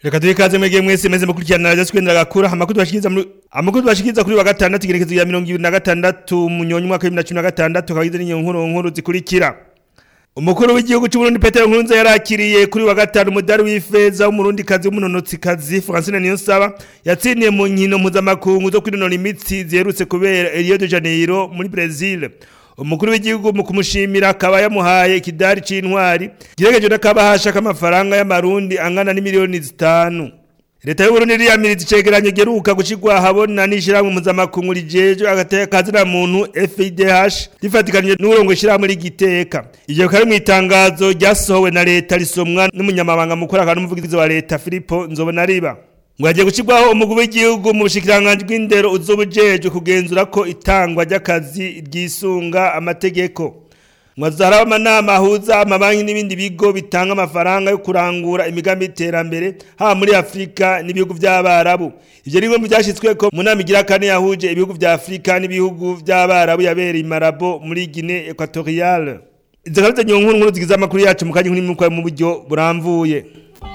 Reka duhe ikaze mwege mwese meze mukurikirana radio twendera gakura amakuru bashikiza muri amakuru bashikiza kuri wa gatandatu igerekezo ya 2026 munyonyi mwaka 2016 kagize n'inkuru nkuru zikurikira Umukuru w'igihugu cy'u Burundi Petero Nkurunziza yarakiriye kuri wa gatanu umudari w'ifeza w'umurundi kazi w'umunonotsi kazi Francine Niyonsaba yatsindiye mu nkino mpuzamakungu zo kwinonora imitsi ziherutse kubera Rio de Janeiro muri Brazil umukuru w'igihugu mu kumushimira akaba yamuhaye ikidari c'intwari giregeje n'akabahasha k'amafaranga y'amarundi angana n'imiliyoni zitanu leta y'uburundi riyamiriza icegeranyo geruka gushirwa habona n'ishirahamwe mpuzamakungu rijejwe agateka kazina muntu FIDH rifatikanije n'urongo ishirahamwe rigiteka ivyo kari mw'itangazo ryasohowe na leta risomwa n'umunyamabanga mukuru akaba n'umuvugizi wa leta Filipo Nzobonariba ngo hagiye gushyirwaho umugwi w'igihugu mu bushikiranganji bw'indero uzobujejwe kugenzura ko itangwa ry'akazi ryisunga amategeko ngo hazaraba amanama ahuza amabanki n'ibindi bigo bitanga amafaranga yo kurangura imigambi y'iterambere haba muri afurika n'ibihugu by'abarabu ivyo ni bimwe mu vyashitsweko mu nama igira kane yahuje ibihugu vya afurika n'ibihugu by'abarabu yabereye imarabo muri guinee equatoriale izo karizo nkuru nkuru zigize amakuru yacu mu kanya nk'uri mu buryo buramvuye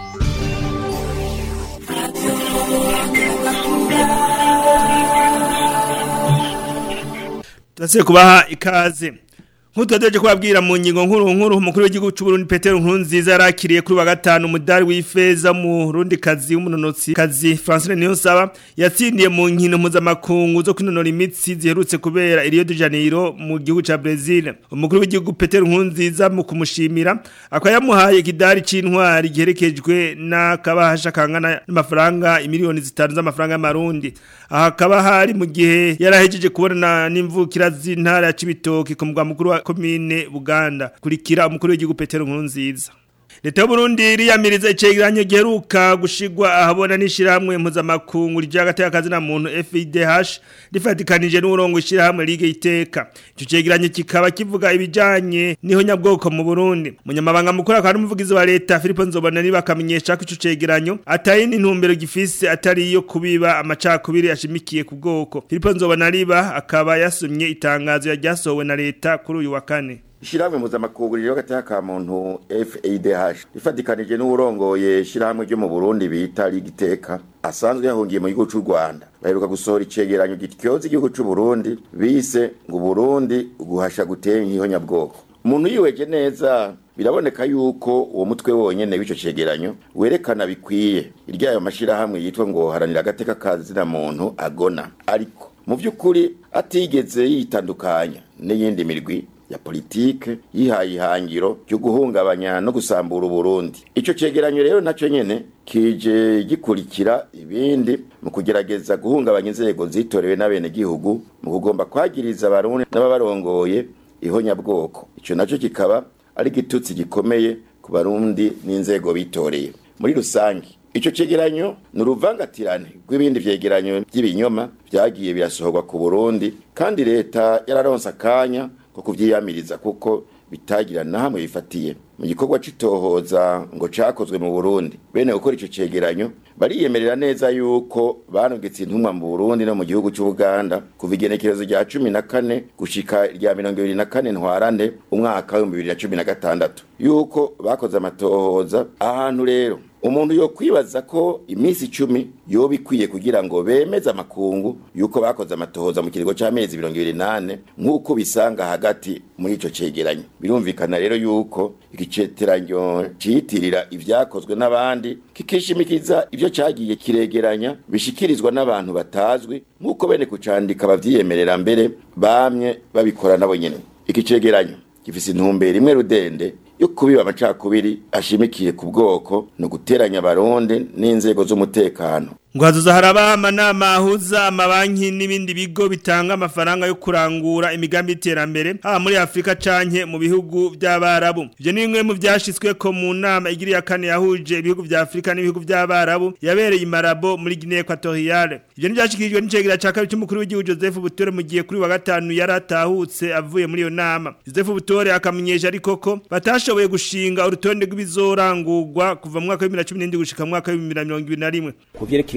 Turasiye kubaha ikaze. Nk'utwadeje kubabwira mu ngingo nkuru nkuru umukuru w'igihugu cy'u Burundi Petero Nkurunziza yarakiriye kuri wa gatanu umudari w'ifeza mu Rundi kazi w'umunonotsi kazi Francine Niyonsaba yatsindiye mu nkino mpuzamakungu zo kwinonora imitsi ziherutse kubera Rio de Janeiro mu gihugu ca Brazil. Umukuru w'igihugu Petero Nkurunziza mu kumushimira akaba yamuhaye ikidari c'intwari giherekejwe n'akabahasha kangana n'amafaranga imiliyoni zitanu z'amafaranga y'amarundi. Aha akaba hari mu gihe yarahejeje kubona n'imvukira z'intara ya Cibitoke ku mugwa mukuru wa komine Buganda kurikira umukuru w'igihugu Petero Nkurunziza Leta y'Uburundi riyamiriza icegeranyo giheruka gushigwa ahabona n'ishirahamwe mpuzamakungu rija gateka kazi na muntu FIDH rifatikanije n'urongo ishirahamwe Ligue Iteka ico cegeranyo kikaba kivuga ibijanye niho nyabwoko mu Burundi munyamabanga mukuru akaba n'umuvugizi wa leta Philippe Nzobana niba akamenyesha ko ico cegeranyo atari n'intumbero gifise atari iyo kubiba amacakubiri ashimikiye ku bwoko Philippe Nzobana niba akaba yasumye itangazo yaryasohowe na leta kuri uyu wa kane Ishirahamwe mpuzamakungu rero gateka ka muntu FADH rifatikanije n'urongoye ishirahamwe ryo mu Burundi bita Ligiteka asanzwe yahungiye mu gihugu cy'u Rwanda baheruka gusohora icegeranyo gityoza igihugu cy'u Burundi bise ngo Burundi guhasha gutera nk'ihonyabwoko umuntu yiweje neza biraboneka yuko uwo mutwe wonyene w'ico cegeranyo werekana bikwiye iryayo mashirahamwe yitwa ngo haranira agateka kazina muntu agona ariko mu vy'ukuri atigeze yitandukanya n'iyindi mirwi ya politike yihaye ihangiro ryo guhungabanya no gusambura Burundi ico cegeranyo rero naco nyene kije gikurikira ibindi mu kugerageza guhungabanya inzego zitorewe n'abene gihugu mu kugomba kwagiriza abarundi n'ababarongoye ihonyabwoko ico naco kikaba ari gitutsi gikomeye ku barundi n'inzego bitoreye muri rusangi Ico cegeranyo ni uruvangatirane rw'ibindi vyegeranyo by'ibinyoma vyagiye birasohorwa ku Burundi kandi leta yararonse akanya ko kuvyiyamiriza kuko bitagira na hamwe bifatiye mu gikorwa c'itohoza ngo cakozwe mu Burundi bene gukora ico cegeranyo bariyemerera neza yuko banugitse intumwa mu Burundi no mu gihugu c'Ubuganda kuva igenekerezo rya 14 gushika rya 24 ntwarante umwaka wa 2016 yuko bakoze amatohoza ahantu rero umuntu yo kwibaza ko iminsi icumi yoba ikwiye kugira ngo bemeze amakungu yuko bakoze amatohoza mu kiringo c'amezi mirongo ibiri nane nk'uko bisanga hagati muri ico cegeranyo birumvikana rero yuko igiceteranyo ciyitirira ivyakozwe n'abandi kikishimikiza ivyo cagiye kiregeranya bishikirizwa n'abantu batazwi nk'uko bene kucandika bavyiyemerera mbere bamye babikora nabo nyene iki cegeranyo gifise intumbero imwe rudende yo kubiba amacakubiri ashimikiye ku bwoko no guteranya abarundi n'inzego z'umutekano ngo hazoza haraba amanama ahuza amabanki n'ibindi bigo bitanga amafaranga yo kurangura imigambi y'iterambere haba muri Afrika canke mu bihugu by'abarabu ivyo ni bimwe mu vyashitswe ko mu nama igiri ya kane yahuje ibihugu vya Afrika n'ibihugu by'abarabu yabereye imarabo muri Guinea Equatoriale ivyo ni vyashikirijwe n'icegira ca kabiri c'umukuru w'igihugu Joseph Butore mu gihe kuri wa gatanu yaratahutse avuye muri iyo nama Joseph Butore akamenyesha ariko ko batashoboye gushinga urutonde rw'ibizorangurwa kuva mu mwaka wa 2017 gushika mu mwaka wa 2021 kuvyerekeye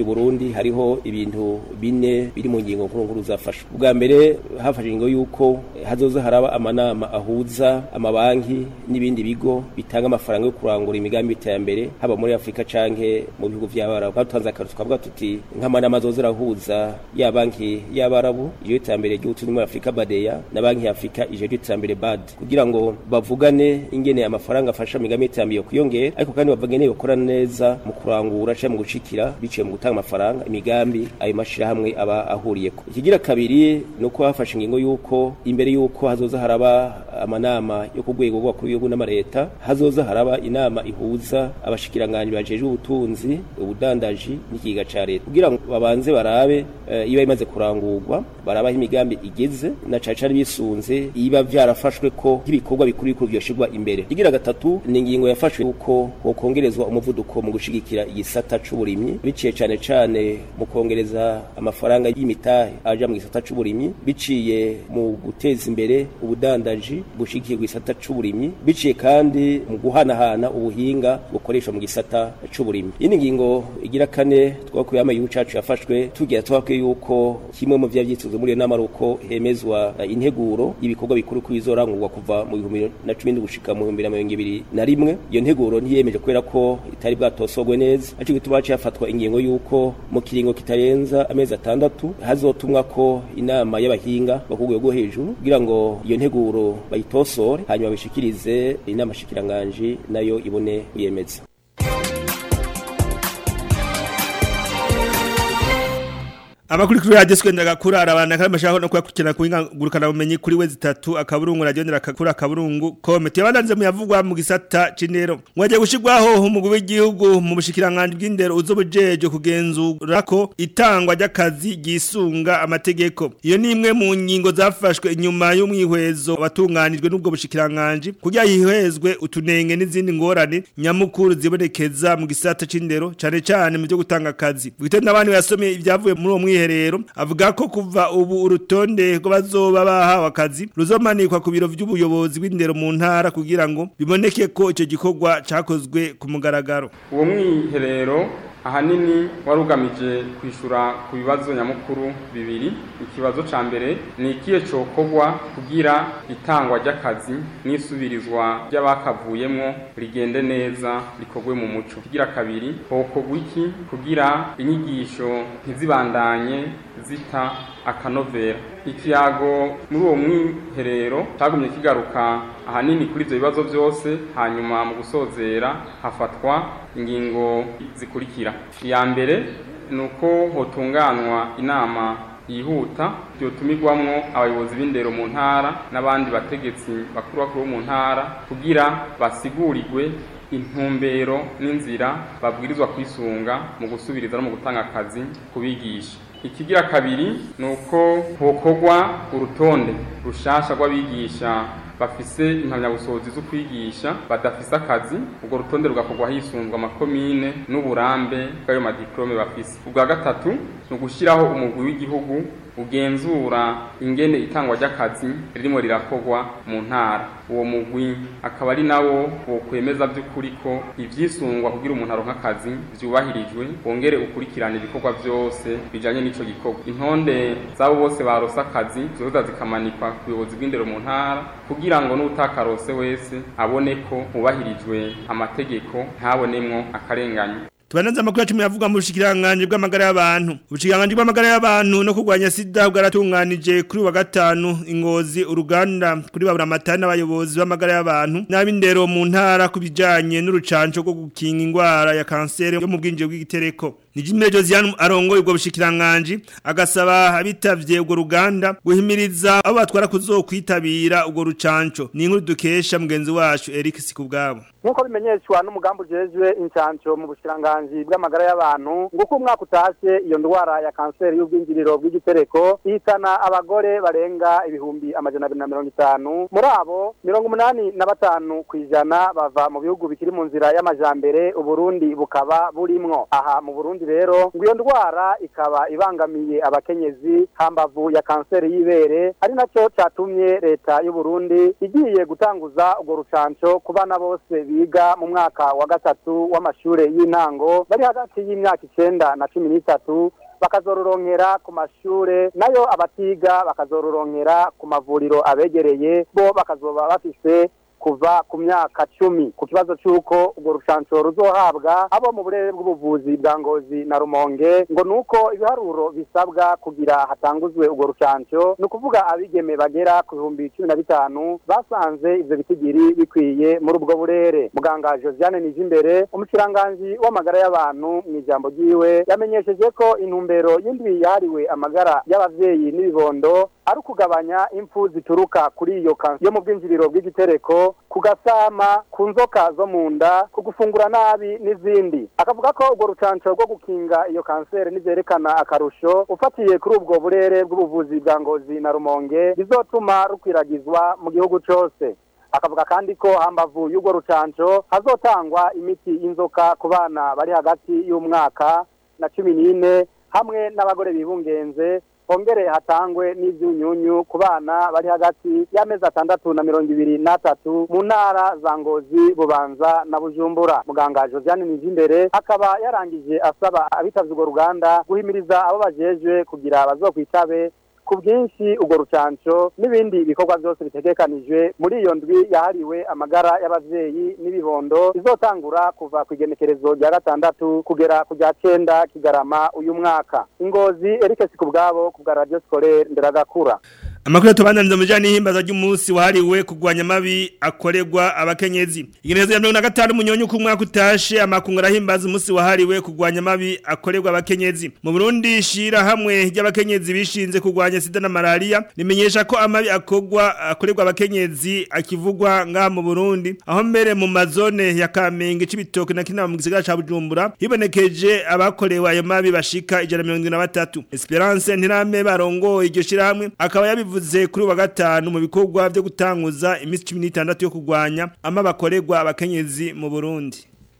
Burundi hariho ibintu bine biri mu ngingo nkuru nkuru zafashwe ubwa mbere hafashe ingingo yuko hazoza haraba amanama ahuza amabanki n'ibindi bigo bitanga amafaranga yo kurangura imigambi y'iterambere haba muri Afrika canke mu bihugu vy'abarabu batanze akarutu twavuga tuti nk'amanama azoza arahuza ya banki y'abarabu iyo iterambere ry'ubutunzi muri Afrika badeya na banki ya Afrika ije y'iterambere bad kugira ngo bavugane ingene amafaranga afasha imigambi y'iterambere kuyongera ariko kandi bavugane bakora neza mu kurangura canke mu gushikira biciye mu gutanga amafaranga imigambi ayo mashirahamwe aba ahuriyeko ikigira kabiri nuko hafashe ingingo yuko imbere yuko hazoza haraba amanama yo ku rwego rw'abakuru b'ibihugu n'amareta hazoza haraba inama ihuza abashikiranganji bajejwe ubutunzi ubudandaji n'ikiga ca leta kugira ngo babanze barabe uh, iba imaze kurangurwa barabaho imigambi igeze na cane cane bisunze iba vyarafashwe ko nk'ibikorwa bikuru bikuru vyoshirwa imbere ikigira gatatu ni ingingo yafashwe yuko hokongerezwa umuvuduko mu gushigikira igisata c'uburimyi biciye cane cane mu kongereza amafaranga y'imitahe aja mu gisata c'uburimyi biciye mu guteza imbere ubudandaji bushigikirwa igisata c'uburimyi biciye kandi mu guhanahana ubuhinga bukoreshwa mu gisata c'uburimyi iyi ngingo igira kane twakuye ama igihugu cacu yafashwe tugira twakwiye yuko kimwe mu vyavyituzwe muri iyo nama uko hemezwa uh, integuro y'ibikorwa bikuru kuri izorangurwa kuva mu bihumbi na cumi gushika mu bihumbi na mirongo ibiri na rimwe iyo nteguro ntiyemeje kubera ko itari bwatosogwe neza aco gituma haciye hafatwa ingingo yuko mu kiringo kitarenza amezi atandatu hazotumwa ko inama y'abahinga bo ku rwego hejuru kugira ngo iyo nteguro bayitosore hanyuma bishikirize inama shikiranganji nayo ibone kuyemeza Amakuru kuri radio skwenda kurara abana kandi mashaka no kwakurikirana kuingurukana bumenyi kuri we zitatu akaburungu radio ndera kakura akaburungu komite yabanze muyavugwa mu gisata cinero mwaje gushirwaho umugwi w'igihugu mu bushikiranganje bw'indero uzobujeje kugenzura ko itangwa ry'akazi gisunga amategeko iyo ni imwe mu ngingo zafashwe inyuma y'umwihwezo watunganijwe n'ubwo bushikiranganje kugira yihwezwe utunenge n'izindi ngorane nyamukuru zibonekeza mu gisata c'indero cane cane mu byo gutanga akazi bwite n'abandi basomye ibyavuye muri uwo mwiherero avuga ko kuva ubu urutonde rw'abazoba bahawe akazi ruzomanikwa ku biro by'ubuyobozi bw'indero mu ntara kugira ngo biboneke ko icyo gikorwa cyakozwe ku mugaragaro uwo mwiherero ahanini wari ugamije kwishyura ku bibazo nyamukuru bibiri ikibazo cya mbere ni ikihe cyokorwa kugira itangwa ry'akazi n'isubirizwa ry'abakavuyemo rigende neza rikorwe mu muco kigira kabiri hokorwa iki kugira inyigisho ntizibandanye zita akanovera ikiyago muri uwo mwiherero cyagumye kigaruka ahanini kuri ibyo bibazo byose hanyuma mu gusozera hafatwa ingingo zikurikira iya mbere ni uko hotunganwa inama yihuta byotumirwamwo abayobozi b'indero mu ntara n'abandi bategetsi bakuru bakuru bo mu ntara kugira basigurirwe intumbero n'inzira babwirizwa kwisunga mu gusubiriza no mu gutanga akazi kubigisha ikigira kabiri ni uko hokorwa urutonde rushasha rw'abigisha bafise impamyabushobozi zo kwigisha badafise akazi ubwo rutonde rugakorwa hisunzwe amakomine n'uburambe bw'ayo madiplome bafise ubwa gatatu ni ugushyiraho umugwi w'igihugu ugenzura ingene itangwa ry'akazi ririmo rirakorwa mu ntara uwo mugwi akaba ari nawo wokwemeza by'ukuri ko ivyisungwa kugira umuntu aronka akazi vyubahirijwe wongere ukurikirana ibikorwa vyose bijanye n'ico gikorwa intonde zabo bose barose akazi zoza zikamanikwa ku buyobozi bw'indero mu ntara kugira ngo n'utakarose wese abone ko hubahirijwe amategeko ntabonemwo akarenganyo Tubananza amakuru yacu yavuga mu bushikiranganje bw'amagara y'abantu. Ubushikiranganje bw'amagara y'abantu no kurwanya sida bwaratunganije kuri wa gatanu ingozi uruganda kuri babura matana abayobozi b'amagara y'abantu n'abindero mu ntara kubijanye n'urucanco rwo gukinga ingwara ya kanseri yo mu bwinjiro bw'igitereko. Nijimire Josiane arongoye ubwo bushikiranganje agasaba abitavye ubwo ruganda guhimiriza abo batwara kuzokwitabira ubwo rucanco. Ni inkuru dukesha mugenzi wacu Eric Sikubwabo. Nkuko bimenyeshwa n'umugambi ujejwe incanco mu bushikiranganje bw'amagara y'abantu nguko umwaka utashe iyo ndwara ya kanseri y'ubwinjiriro bw'igitereko ihitana abagore barenga ibihumbi amajana abiri na mirongo itanu muri abo mirongo umunani na batanu ku ijana bava mu bihugu bikiri mu nzira y'amajambere uburundi bukaba burimwo aha mu burundi rero ngo iyo ndwara ikaba ibangamiye abakenyezi hambavu ya kanseri y'ibere ari naco catumye leta y'uburundi igiye gutanguza urwo rucanco ku bana bose biga mu mwaka wa gatatu w'amashure y'intango bari hagati y'imyaka icenda na cumi n'itatu bakazororonkera ku mashure nayo abatiga bakazororonkera ku mavuriro abegereye bo bakazoba bafise kuva ku myaka cumi ku kibazo c'uko urwo rucanco ruzohabwa abo mu burere bw'ubuvuzi bwa ngozi na rumonge ngo nuko ibiharuro bisabwa kugira hatanguzwe urwo rucanco ni ukuvuga abigeme bagera ku bihumbi cumi na bitanu basanze ivyo bitigiri bikwiye muri ubwo burere muganga josiane nijimbere umushikiranganji w'amagara y'abantu mu ijambo ryiwe yamenyesheje ko intumbero y'indwi yahariwe amagara y'abavyeyi n'ibibondo ari ukugabanya impfu zituruka kuri iyo kansi yo mu bwinjiriro bw'igitereko ku gasama ku nzoka zo mu nda ku gufungura nabi n'izindi akavuga ko urwo rucanco rwo gukinga iyo kanseri nivyerekana akarusho ufatiye kuri ubwo burere bw'ubuvuzi bwa ngozi na rumonge bizotuma rukwiragizwa mu gihugu cose akavuga kandi ko hambavu y'urwo rucanco hazotangwa imiti y'inzoka ku bana bari hagati y'umwaka na cumi n'ine hamwe n'abagore bibungenze hongere hatangwe n'ivyunyunyu ku bana bari hagati y'amezi atandatu na mirongo ibiri n'atatu mu ntara za ngozi bubanza na bujumbura muganga josiane nijimbere akaba yarangije asaba abitavye urwo ruganda guhimiriza abo bajejwe kugira bazokwitabe ku bwinshi urwo rucanco n'ibindi bikorwa byose bitegekanijwe muri iyo ndwi yahariwe amagara y'abavyeyi n'ibibondo izotangura kuva ku igenekerezo rya gatandatu kugera ku rya cenda kigarama uyu mwaka ingozi erike sikubwabo ku bwa radio scolaire nderagakura Amakuru atubandaniriza mu bijanye n'ihimbaza ry'umunsi wahariwe kurwanya amabi akorerwa abakenyezi. Igenezo ya 25 munyonyo ku mwaka utashe amakungu arahimbaza umunsi wahariwe kurwanya amabi akorerwa abakenyezi. Mu Burundi shira hamwe ry'abakenyezi bishinze kurwanya sida na malaria rimenyesha ko amabi akorwa akorerwa abakenyezi akivugwa ngaha mu Burundi aho mbere mu mazone ya Kamenge cibitoke na kinama mu gisagara ca Bujumbura hibonekeje abakorewe ayo mabi bashika 173. Esperance ntirame barongoye iryo shira hamwe akaba yabivuze bivuze kuri wa gatanu mu bikorwa byo gutanguza imisi 16 yo kurwanya ama bakorerwa abakenyezi mu Burundi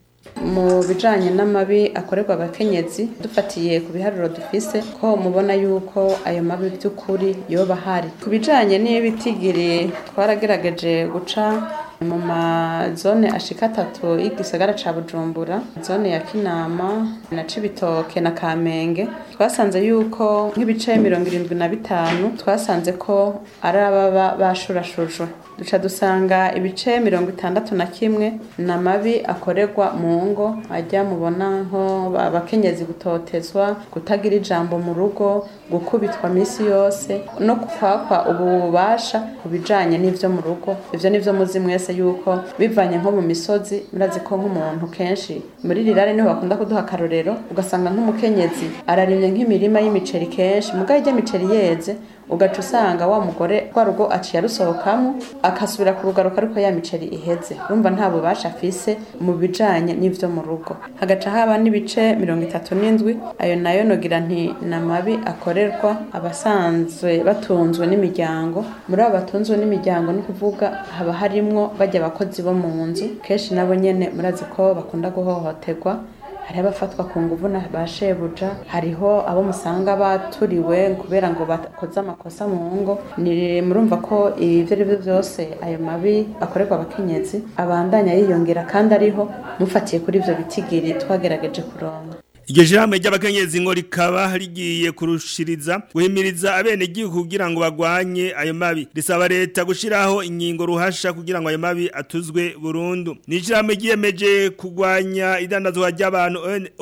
mu bijanye n'amabi akorerwa abakenyezi dufatiye ku biharuro dufise ko mubona yuko ayo mabi by'ukuri yoba hari ku bijanye n'ibitigiri twaragerageje guca mu mazone ashika atatu y'igisagara ca bujumbura zone ya kinama na cibitoke na kamenge twasanze yuko nk'ibice mirongo irindwi na bitanu twasanze ko ari ababa bashurashujwe duca dusanga ibice mirongo itandatu na kimwe na mabi akorerwa mu ngo ajya mubona nko abakenyezi gutotezwa kutagira ijambo mu rugo gukubitwa minsi yose no kwakwa ububasha ku bijanye n'ivyo mu rugo ivyo nivyo muzi mwese yuko bivanye nko mu misozi murazi ko nk'umuntu kenshi muri rirare niho bakunda kuduha akarorero ugasanga nk'umukenyezi ararimye nk'imirima y'imiceri kenshi mugabo ijya miceri yeze ugaca usanga wa mugore rwa rugo aciye arusohokamo akasubira ku rugaruka ariko ya miceri iheze urumva nta bubasha afise mu bijanye n'ivyo mu rugo hagaca haba n'ibice mirongo itatu n'indwi ayo nayo nogira nti ni amabi akorerwa abasanzwe batunzwe n'imiryango muri abo batunzwe n'imiryango ni ukuvuga haba harimwo bajya abakozi bo mu nzu kenshi nabo nyene murazi ko bakunda guhohoterwa hari abafatwa ku nguvu na ba shebuja hariho abo musanga baturiwe kubera ngo bakoze amakosa mu ngo ni murumva ko ibyo ari byo byose ayo mabi akorerwa abakenyezi abandanya yiyongera kandi ariho mufatiye kuri ibyo bitigiri twagerageje kuronga Iryo jambo ry'abakenyezi ngo rikaba rigiye kurushiriza guhimiriza abene gihugu kugira ngo bagwanye ayo mabi risaba leta gushiraho ingingo ruhasha kugira ngo ayo mabi atuzwe burundu ni jambo giyemeje kugwanya idandazwa ry'abantu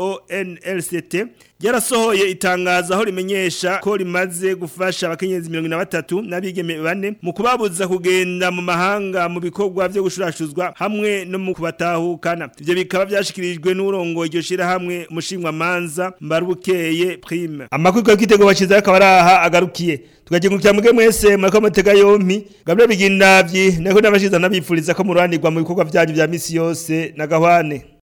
ONLCT ryarasohoye itangazo aho rimenyesha ko rimaze gufasha abakenyezi 23 n'abigeme bane mu kubabuza kugenda mu mahanga mu bikorwa byo gushurashuzwa hamwe no mu kubatahukana ivyo bikaba byashikirijwe n'urongo iryo shira hamwe mushingwa manza mbarubukeye prime amakuru ko kitego baciza akaba araha agarukiye tugakingukira muge mwese murako mutega yompi gabyo bigindavyi nako nabashiza nabifuriza ko muranirwa mu bikorwa byanyu bya misi yose na gahwane